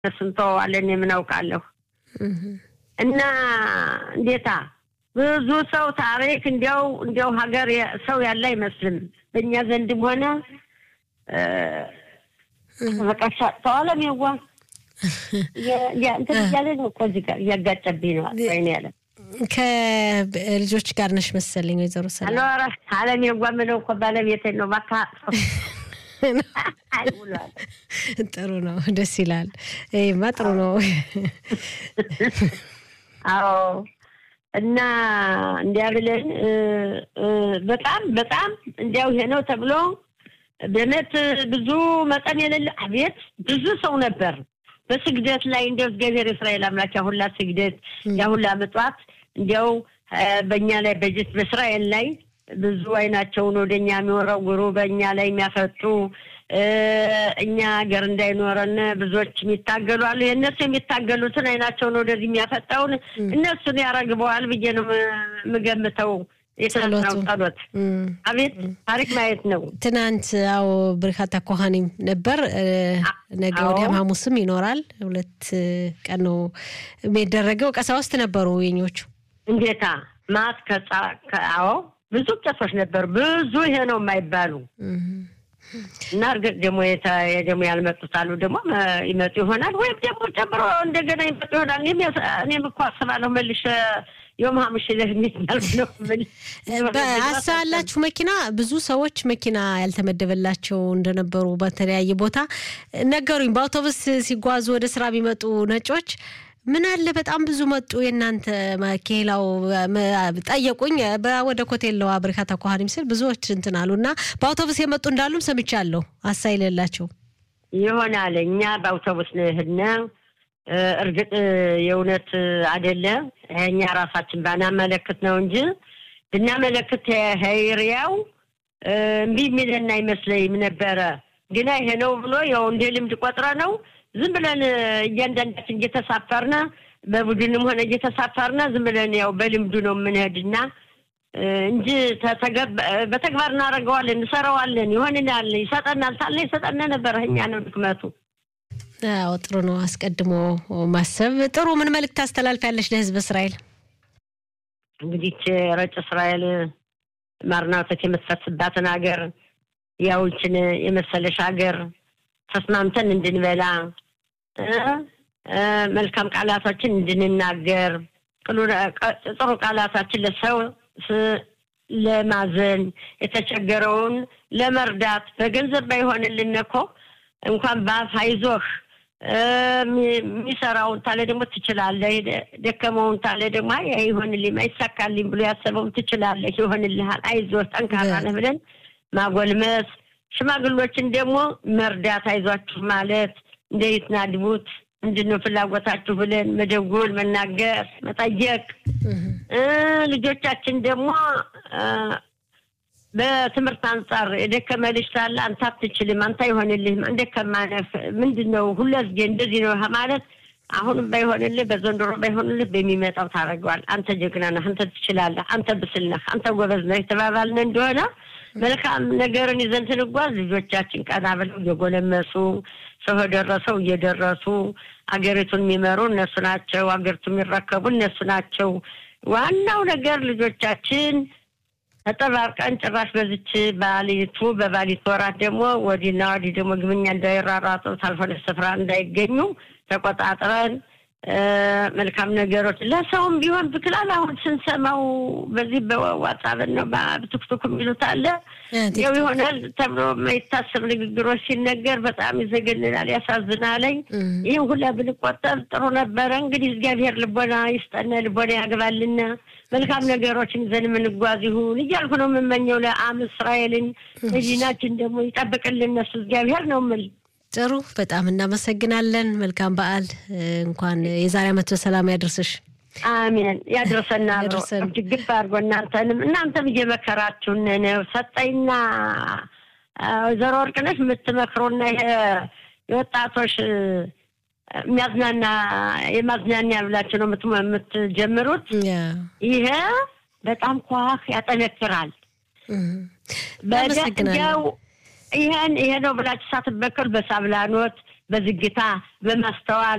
ስንተዋለን የምናውቃለሁ እና እንዴታ ብዙ ሰው ታሪክ እንዲያው እንዲያው ሀገር ሰው ያለ አይመስልም። በእኛ ዘንድም ሆነ በቃ ተዋለም የዋ እንትን እያለ ነው እኮ እዚህ ጋር እያጋጨብኝ ነው ወይኔ ያለ ከልጆች ጋር ነሽ መሰለኝ ወይዘሮ ሰላም ኧረ አለም የዋ ምለው እኮ ባለቤቴን ነው ባካ ጥሩ ነው፣ ደስ ይላል። ይሄማ ጥሩ ነው። አዎ እና እንዲያ ብለን በጣም በጣም እንዲያው ይሄ ነው ተብሎ በእውነት ብዙ መጠን የሌለ አቤት ብዙ ሰው ነበር በስግደት ላይ እንዲያው እግዚአብሔር እስራኤል አምላክ ያሁላ ስግደት ያሁላ ምጽዋት እንዲያው በእኛ ላይ በጅት በእስራኤል ላይ ብዙ አይናቸውን ወደኛ የሚወረውሩ በእኛ ላይ የሚያፈጡ እኛ ሀገር እንዳይኖረን ብዙዎች የሚታገሉ አሉ። የእነሱ የሚታገሉትን አይናቸውን ወደዚህ የሚያፈጣውን እነሱን ያረግበዋል ብዬ ነው የምገምተው። የተነሳው ጸሎት አቤት ታሪክ ማየት ነው። ትናንት አዎ በርካታ ኮሃኒም ነበር። ነገ ወዲያም ሐሙስም ይኖራል። ሁለት ቀን ነው የሚደረገው። ቀሳውስት ነበሩ የኞቹ እንዴታ ማት ከጻ አዎ ብዙ ቄሶች ነበሩ። ብዙ ይሄ ነው የማይባሉ እና እርግጥ ደግሞ ደግሞ ያልመጡት አሉ ደግሞ ይመጡ ይሆናል ወይም ደግሞ ጨምሮ እንደገና ይመጡ ይሆናል። እኔም እኮ አስባለሁ መልሼ የም ሀምሽ የሚባል ነው አስባላችሁ መኪና ብዙ ሰዎች መኪና ያልተመደበላቸው እንደነበሩ በተለያየ ቦታ ነገሩኝ። በአውቶቡስ ሲጓዙ ወደ ስራ ቢመጡ ነጮች ምን አለ በጣም ብዙ መጡ። የእናንተ ኬላው ጠየቁኝ። ወደ ኮቴለዋ በርካታ ኳሃኒ ምስል ብዙዎች እንትን አሉ እና በአውቶቡስ የመጡ እንዳሉም ሰምቻለሁ። አሳይ የሌላቸው ይሆናል። እኛ በአውቶቡስ ነው የሄድነው። እርግጥ የእውነት አይደለ እኛ ራሳችን ባናመለክት ነው እንጂ ብናመለክት ሄሪያው እምቢ የሚለን አይመስለኝም ነበረ። ግና ይሄ ነው ብሎ ያው እንደ ልምድ ቆጥረ ነው ዝም ብለን እያንዳንዳችን እየተሳፈርነ በቡድንም ሆነ እየተሳፈርነ ዝም ብለን ያው በልምዱ ነው የምንሄድና እንጂ በተግባር እናደርገዋለን፣ እንሰራዋለን፣ ይሆንናል፣ ይሰጠናል ታለ ይሰጠነ ነበረ። እኛ ነው ድክመቱ። አዎ ጥሩ ነው። አስቀድሞ ማሰብ ጥሩ። ምን መልእክት ታስተላልፊያለሽ ለህዝብ እስራኤል? እንግዲህ ረጭ እስራኤል ማርና ወተት የምትፈስባትን ሀገር ያውችን የመሰለሽ ሀገር ተስማምተን እንድንበላ መልካም ቃላቶችን እንድንናገር ጥሩ ቃላታችን ለሰው ለማዘን የተቸገረውን ለመርዳት በገንዘብ ባይሆንልን እኮ እንኳን በአፍ አይዞህ የሚሰራውን ታለ ደግሞ ትችላለህ፣ ደከመውን ታለ ደግሞ ይሆንልኝ አይሳካልኝ ብሎ ያሰበውን ትችላለህ፣ ይሆንልሃል፣ አይዞህ፣ ጠንካራ ነህ ብለን ማጎልመስ ሽማግሎችን ደግሞ መርዳት አይዟችሁ ማለት እንዴት ናድቡት ምንድነው ፍላጎታችሁ ብለን መደጎል፣ መናገር፣ መጠየቅ። ልጆቻችን ደግሞ በትምህርት አንጻር የደከመ ልጅ ሳለ አንተ አትችልም፣ አንተ አይሆንልህም፣ እንደከማ ነህ፣ ምንድን ነው ሁለዝጌ እንደዚህ ነው ማለት አሁንም ባይሆንልህ በዘንድሮ ባይሆንልህ በሚመጣው ታደርገዋል። አንተ ጀግና ነህ፣ አንተ ትችላለህ፣ አንተ ብስል ነህ፣ አንተ ጎበዝ ነህ የተባባልን እንደሆነ መልካም ነገርን ይዘን ስንጓዝ ልጆቻችን ቀና ብለው እየጎለመሱ ሰው የደረሰው እየደረሱ አገሪቱን የሚመሩ እነሱ ናቸው። አገሪቱን የሚረከቡ እነሱ ናቸው። ዋናው ነገር ልጆቻችን ተጠባርቀን ጭራሽ በዚች ባሊቱ በባሊት ወራት ደግሞ ወዲና ወዲህ ደግሞ ግብኛ እንዳይራራጡ ታልሆነ ስፍራ እንዳይገኙ ተቆጣጥረን መልካም ነገሮች ለሰውም ቢሆን ብክላል። አሁን ስንሰማው በዚህ በዋትሳፕ ነው በቲክቶክ የሚሉት አለ ያው ይሆናል ተብሎ የማይታሰብ ንግግሮች ሲነገር በጣም ይዘገንናል፣ ያሳዝናለኝ። ይህም ሁላ ብንቆጠብ ጥሩ ነበረ። እንግዲህ እግዚአብሔር ልቦና ይስጠነ፣ ልቦና ያግባልና መልካም ነገሮችን ይዘን የምንጓዝ ይሁን እያልኩ ነው የምመኘው። ለአም እስራኤልን መዲናችን ደግሞ ይጠብቅልን እነሱ እግዚአብሔር ነው የምል ጥሩ በጣም እናመሰግናለን። መልካም በዓል። እንኳን የዛሬ ዓመት በሰላም ያደርስሽ። አሜን። ያድርሰና ችግር አድርጎ እናንተንም እናንተም እየመከራችሁን ነው። ሰጠኝና ወይዘሮ ወርቅነሽ የምትመክሩና ይሄ የወጣቶች የሚያዝናና የማዝናኛ ብላችሁ ነው የምትጀምሩት። ይሄ በጣም ኳህ ያጠነክራል። በደው ይሄን ይሄ ነው ብላችሁ ሳትበከሉ በሳብላኖት በዝግታ በማስተዋል